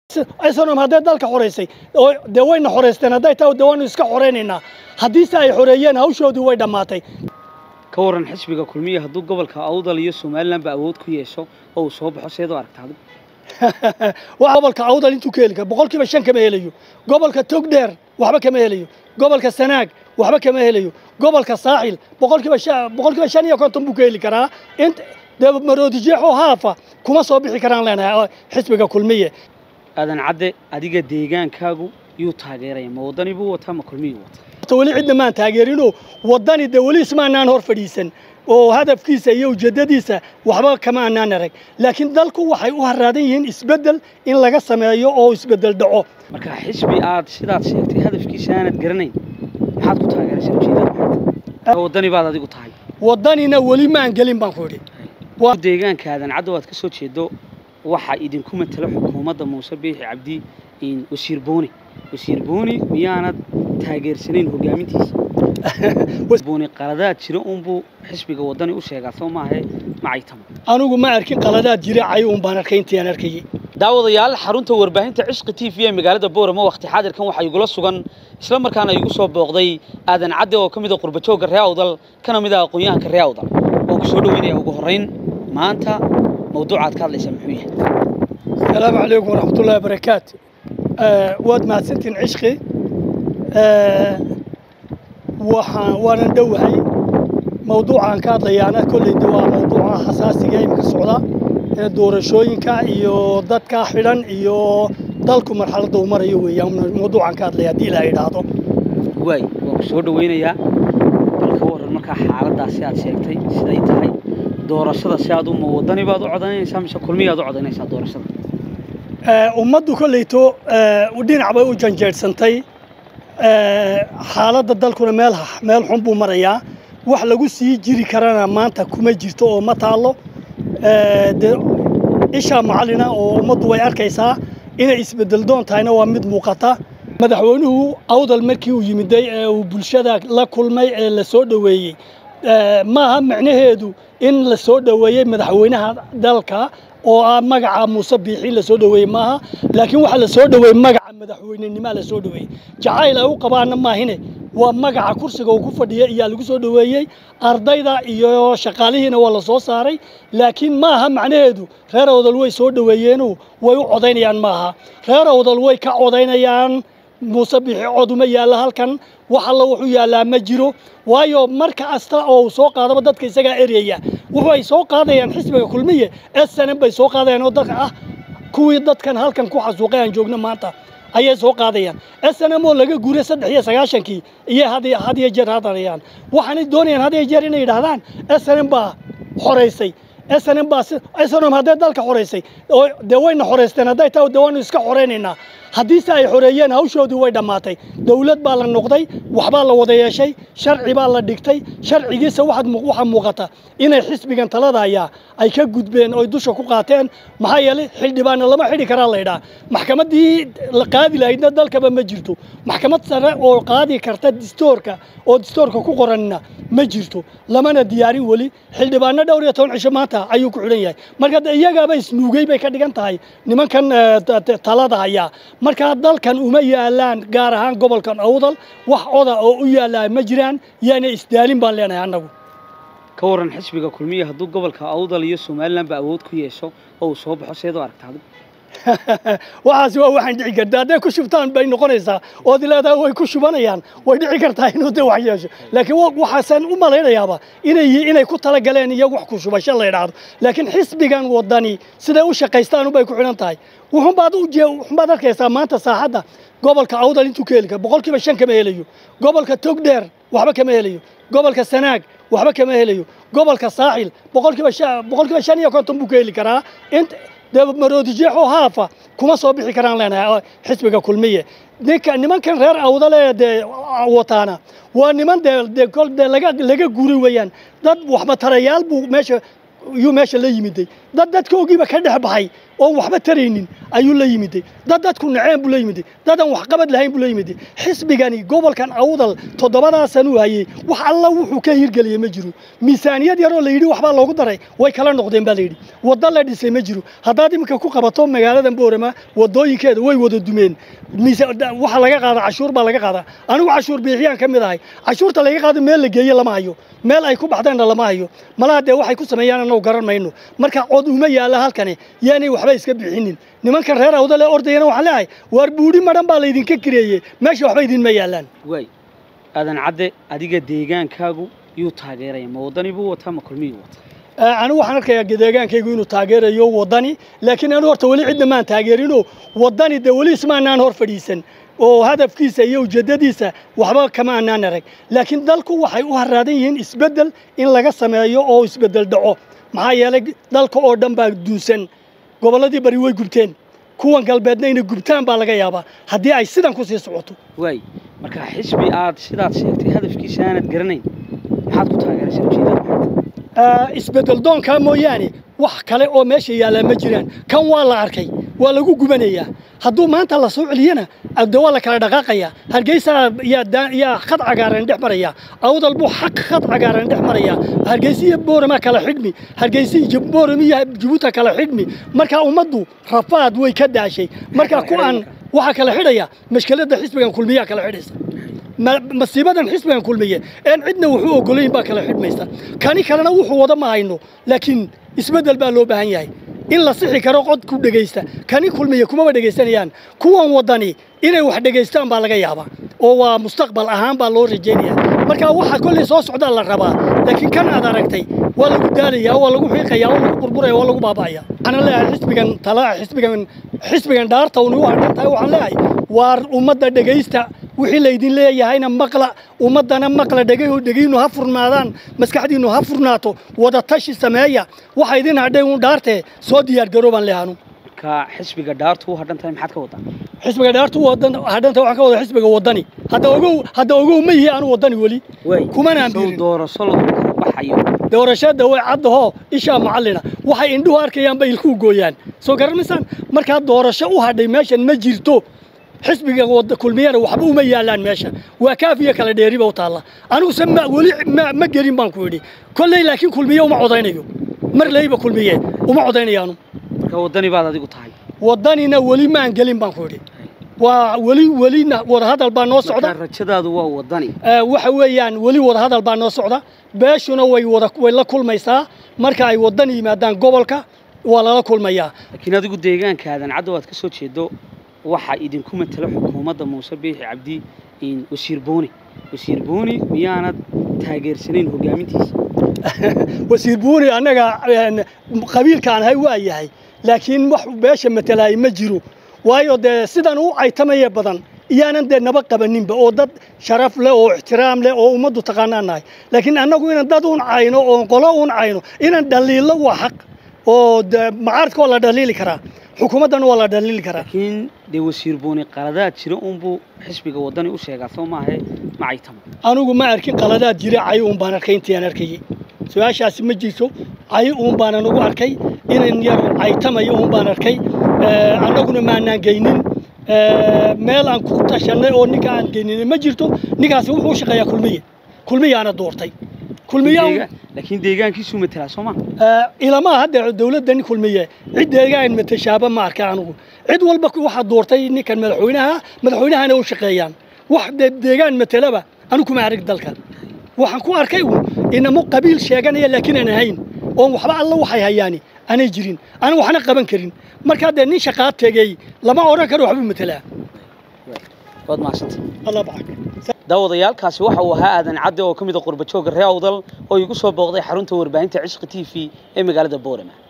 aysanum hadday dalka xoraysay oo dee wayna xoraysteen hadday tahay dee waanu iska xoraynaynaa haddiise ay xoreeyeen hawshoodii way dhammaatay ka waran xisbiga kulmiya hadduu gobolka awdal iyo somalilanba awood ku yeesho oo uu soo baxo seed u aragta adigu waa gobolka awdal intuu ka heli kara boqolkiiba shan kama helayo gobolka togdheer waxba kama helayo gobolka sanaag waxba kama helayo gobolka saaxil boqolkiiba shan boqolkiiba shan iyo konton buu ka heli karaa int dee maroodijeexoo haafa kuma soo bixi karaan leenahay xisbiga kulmiye aadan cadde adiga deegaankaagu yuu taageeraya ma waddani buu wataa ma kulmiyuu wataa horta weli cidna maan taageerinoo waddani dee weli ismaanaan hor fadhiisan oo hadafkiisa iyo ujeeddadiisa waxba kama anaan arag laakiin dalku waxay u haraadan yihiin isbeddel in laga sameeyo oo isbeddel dhaco marka xisbi aad sidaad sheegtay hadafkiisa aanad garanayn maxaad ku taageeraysaa ujeedada maxaad waddani baad adigu tahay waddanina weli maan gelin baan ku idhi waa deegaanka aadan cadde waad ka soo jeedo waxaa idinku matalo xukuumadda muuse biixi cabdi wasiir booni wasiir booni miyaanad taageersanayn hogaamintiisa booni qaladaad jira uunbuu xisbiga waddani u sheegaa soo maahe macaytama anigu ma arkin qaladaad jira cay uun baan arkay intii aan arkayay daawadayaal xarunta warbaahinta cishqi t v ee magaalada booramo wakhti xaadirkan waxaa igula sugan isla markaana igu soo booqday aadan cadde oo ka mid a qurbajoogga ree awdal kana mid ah aqoon-yahanka ree awdal oo ku soo dhoweynaya ugu horrayn maanta mawduucaad ka hadlaysaa muxuu yahay asalaamu calaykum waraxmatullahi wabarakaatu waad mahadsantiin cishqi waxaan waanan dhowahay mawduucaan ka hadlayaana kolleyda waa mawduuca xasaasiga imika socda ee doorashooyinka iyo dadka xidhan iyo dalku marxaladda uu marayo weeyaan mawduucaan ka hadlaya haddii ilaa idhaahdo waay waan ku soo dhoweynayaa bal ka warran markaa xaaladdaasi aad sheegtay siday tahay doorashada si aad uma waddani baad u codaynaysaa mise kulmiyaad u codaynaysaa doorashada ummaddu kolleyto dhinac bay u janjeedsantay xaaladda dalkuna meel meel xun buu marayaa wax lagu sii jiri karana maanta kuma jirto oo ma taallo dee ishaa macallina oo ummaddu way arkaysaa inay isbeddel doon tahayna waa mid muuqata madaxweynuhu awdal markii uu yimiday ee uu bulshada la kulmay ee la soo dhoweeyey maaha macnaheedu in la soo dhoweeyey madaxweynaha dalka oo ah magaca muuse biixi la soo dhoweeyey maaha laakiin waxaa la soo dhoweeyey magaca madaxweynenimaa la soo dhoweeyey jacayl ay u qabaana maahine waa magaca kursiga uu ku fadhiya iyaa lagu soo dhoweeyey ardayda iyo shaqaalihiina waa la soo saaray laakiin maaha macnaheedu reer awdal way soo dhoweeyeenu way u codaynayaan maaha reer awdal way ka codaynayaan muuse biixi cod uma yaalla halkan wax alla wuxuu yaallaa ma jiro waayo mar kasta oo uu soo qaadaba dadka isagaa eryaya wuxuu ay soo qaadayaan xisbiga kulmiye snm bay soo qaadayaan oo dadka ah kuwii dadkan halkan ku xasuuqay aan joogno maanta ayay soo qaadayaan snm oo laga guuray saddex iyo sagaashankii iyo had iyo jeer hadlayaan waxaanay doonayaan had iyo jeer inay yidhaahdaan snm baa xoraysay snm baa snm hadday dalka xoraysay oo dee wayna xoraysteen hadday tahay dee waanu iska xoraynaynaa haddiise ay xoreeyeen hawshoodii way dhammaatay dawlad baa la noqday waxbaa la wada yeeshay sharci baa la dhigtay sharcigiisa waxaa muuqata inay xisbigan talada ayaa ay ka gudbeen oy dusha ku qaateen maxaa yeelay xildhibaanna lama xidhi karaa laydhaa maxkamaddii la qaadi lahaydna dalkaba ma jirto maxkamad sare oo qaadi karta distoorka oo distoorka ku qoranna ma jirto lamana diyaarin weli xildhibaanno dhowr iyo toban cisho maanta ayuu ku xidhan yahay marka iyagaaba isnuugay bay ka dhigan tahay nimankan talada hayaa markaa dalkan uma yaalaan gaar ahaan gobolkan awdal wax oda oo u yaallaa ma jiraan yaana isdaalin baan leenahay annagu ka waran xisbiga kulmiya hadduu gobolka awdal iyo somalilanba awood ku yeesho oo uu soo baxo seed u aragta adigu waxaasi waa waxaan dhici karta hadday ku shubtaan bay noqonaysaa ood leedahay way ku shubanayaan way dhici kartaa inuu de wax yeesho laakiin waxaasan u malaynayaaba inay inay ku talagaleen iyo wax ku shubasho la yidhaahdo laakiin xisbigan wadani siday u shaqaystaan bay ku xidhan tahay wuxunbaad wuxunbaad arkaysaa maanta saaxadda gobolka awdal intuu ka heli kara boqolkiiba shan kama helayo gobolka togdheer waxba kama helayo gobolka sanaag waxba kama helayo gobolka saaxil boqolkiiba boqolkiiba shan iyo konton buu ka heli karaa int dee maroodijeexoo haafa kuma soo bixi karaan leenahay xisbiga kulmiye ninka nimankan reer awdale dee wataana waa niman dee dee kol dee laga laga guuri weeyaan dad waxba tarayaal buu meesha yuu meesha la yimiday dad dadkoogiiba ka dhex baxay oon waxba taraynin ayuu la yimiday dad dadku naceen buu la yimiday dad aan waxqabad lahayn buu la yimiday xisbigani gobolkan awdal toddobadaasan uu hayey wax alla wuxuu ka hirgeliyey ma jiro miisaaniyad yaroo la yidhi waxbaa loogu daray way kala noqdeen baa la yidhi waddo la dhisay ma jiro haddaad iminka ku qabato magaaladan boorama waddooyinkeeda way wada dumeen waxa laga qaada cashuur baa laga qaadaa anigu cashuur biixiyaan ka mid ahay cashuurta laga qaado meel la geeye lama hayo meel ay ku baxdeenna lama hayo malaha dee waxay ku sameeyaan annagu garan mayno marka cod uma yaalla halkani yaanay waxba iska bixinin nimankan reer awdale ordayana waxaan leeyahay waar buudhi madhan baa laydinka kireeyey meesha waxba idinma yaallaan waay aadan cadde adiga deegaankaagu yuu taageeraya ma waddani buu wataa ma kulmiyuu wataa anigu waxaan arkayaa deegaankaygu inuu taageerayo waddani laakiin anu horta weli cidna maan taageerinoo waddani dee weli ismaanaan hor fadhiisan oo hadafkiisa iyo ujeeddadiisa waxba kama anaan arag laakiin dalku waxay u haraadan yihiin isbeddel in laga sameeyo oo isbeddel dhaco maxaa yeelay dalka oo dhan baa duunsan gobolladii bari way gubteen kuwan galbeedna inay gubtaan baa laga yaabaa haddii ay sidan ku sii socoto waay marka xisbi aad sidaad sheegtay hadafkiisa aanad garanayn maxaad ku taageeraysaa ujeedada isbeddel doonkaa mooyaane wax kale oo meesha yaallaa ma jiraan kan waa la arkay waa lagu gubanayaa hadduu maanta la soo celiyana de waa la kala dhaqaaqayaa hargeysa yaa khad cagaaran dhex maraya awdal buu xaq khad cagaaran dhex maraya hargeysa iyo boorama kala xidhmi hargeysa iyo boorama iyo jabuuta kala xidhmi marka ummaddu rafaad way ka daashay marka ku aan waxaa kala xidhaya mashkiladda xisbigan kulmiyaa kala xidhaysa masiibadan xisbigan kulmiye een cidna wuxuu ogolayn baa kala xidhmaysa kani kalena wuxuu wada ma hayno laakiin isbeddel baa loo baahan yahay in la sixi karo cod ku dhegaysta kani kulmiye kumaba dhegaysanayaan kuwan waddani inay wax dhegaystaan baa laga yaabaa oo waa mustaqbal ahaan baa loo rajaynaya marka waxa kolley soo socdaa la rabaa laakiin kan aad aragtay waa lagu daalayaa waa lagu xiiqaya waa lagu burburaya waa lagu baaba'aya waxaan leeyahay xisbigan talaa xisbigan xisbigan dhaarta uni waa dhan tahay waxaan leeyahay waar ummadda dhegaysta wixii laydin leeyahayna maqla ummaddana maqla dhegay dhegaynu ha furnaadaan maskaxdiinnu ha furnaato wada tashi sameeya waxa idin hadhay uun dhaartee soo diyaargaroo baan leehanu marka xisbiga dhaartu u hadhan tahay maxaad ka wadaa xisbiga dhaartu wadan hadhanta waxaan ka wada xisbiga waddani hadda ogow hadda ogow ma yihi anu waddani weli kumanaan sow biirin doorasho lagu kala baxayo doorashada way caddahoo ishaa macallina waxay indhuhu arkayaan bay ilkuhu gooyaan soo garanaysaan markaa doorasho u hadhay meeshan ma jirto xisbiga wada kulmiyana waxba uma yaalaan meesha waa kaafiya kala dheeriba u taalla aniguse ma weli ma, ma gelin baan ku idhi kolley laakiin kulmiye uma codaynayo mar leyba kulmiye uma codaynayaanu marka waddani baad adigu tahay waddanina weli maan gelin baan ku idhi waa weli welina wadahadal baa noo socda marka rajadaadu waa waddani Ee, waxa weeyaan weli wadahadal baa noo socda beeshuna way wada way la kulmaysaa marka ay waddan yimaadaan gobolka waa lala kulmayaa laakiin adigu deegaankaadan caddow aad ka soo jeedo waxaa idinku matala xukuumadda muuse biixi cabdi in wasiir booni wasiir booni miyaanad taageersanayn hogaamintiisa wasiir buuni annaga een, qabiilkaan hay waa yahay laakiin wax beesha matalaay ma jiro waayo dee sidan u caytamaya badan iyaanan dee naba qabaninba oo dad sharaf leh oo ixtiraam leh oo ummaddu taqaanaan nahay laakiin annagu inaan dad un cayno oo qolo un cayno inaan dhaliilo waa xaq oo dee macaradka waa la dhaliili karaa xukuumaddana waa la dhaliili karaa laakiin dee wasiir booni qaladaad jira unbuu xisbiga waddani u sheegaa soo maahe macaytama anigu ma arkin qaladaad jira cay uun baan arkay intii aan arkayay su-aashaasi ma jirto cay uun baanan ugu arkay inan yar caytamayo uun baan arkay Ee, annaguna maanaan geynin Ee, meel aan ku tashanay oo ninka aan geynin ma jirto ninkaasi wuxuu u shaqeeyaa kulmiye kulmiyaana doortay kulmiya Deega- laakiin deegaankiisuu matalaa soo maa ilamaha hadda dawladdan kulmiye cid deegaan matashaaba ma arka anigu cid walba waxaa doortay ninkan madaxweynaha madaxweynahana u shaqeeyaan wax de- deegaan matalaba anigu kuma arag dalka waxaan ku arkay uun inamo qabiil sheeganaya laakiin aan ahayn oon waxba alla waxay hayaani aanay jirin aan waxna qaban karin markaa dee nin shaqaa tegey lama odhan karo waxbuu matalaa waad mahadsantay allah bacak daawadayaalkaasi waxa uu ahaa aadan cadde oo ka mid a qurbajooga reer awdal oo igu soo booqday xarunta warbaahinta cishqi t v ee magaalada boorama